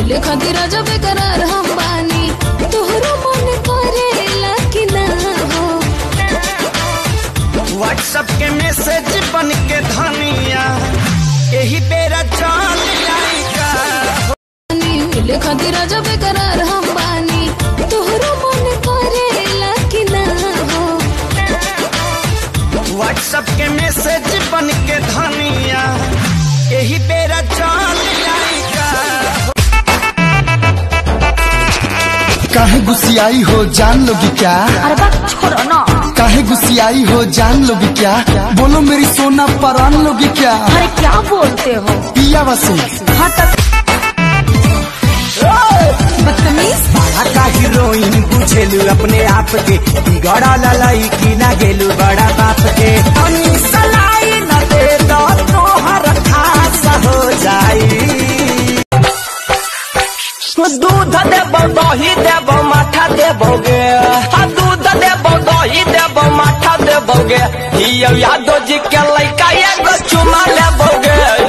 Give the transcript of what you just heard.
मिले खातिर राजा बेकरार हम बानी तोहरो मन करेला कि ना हो व्हाट्सएप के मैसेज बन के धनिया यही बेरा चल जाएगा बानी मिले खातिर राजा बेकरार हम बानी तोहरो मन करेला कि ना हो व्हाट्सएप के मैसेज बन के धनिया यही बेरा चल जाएगा काहे गुस्सियाई हो जान लोगी क्या अरे बात छोड़ो ना काहे गुस्सियाई हो जान लोगी क्या बोलो मेरी सोना परान लोगी क्या अरे क्या बोलते हो पिया वसे हाँ तक बदतमीज का हीरोइन बुझेलू अपने आप के बिगड़ा ललाई की ना गेलू बड़ा बाप के अनि सलाई न दे दो तोहर खास हो जाई दूध देबो दही देबो माठा देबोगे हाँ दूध देबो दही देबो माठा देबोगे हियो यादव जी के लइका एगो चुमा लेबोगे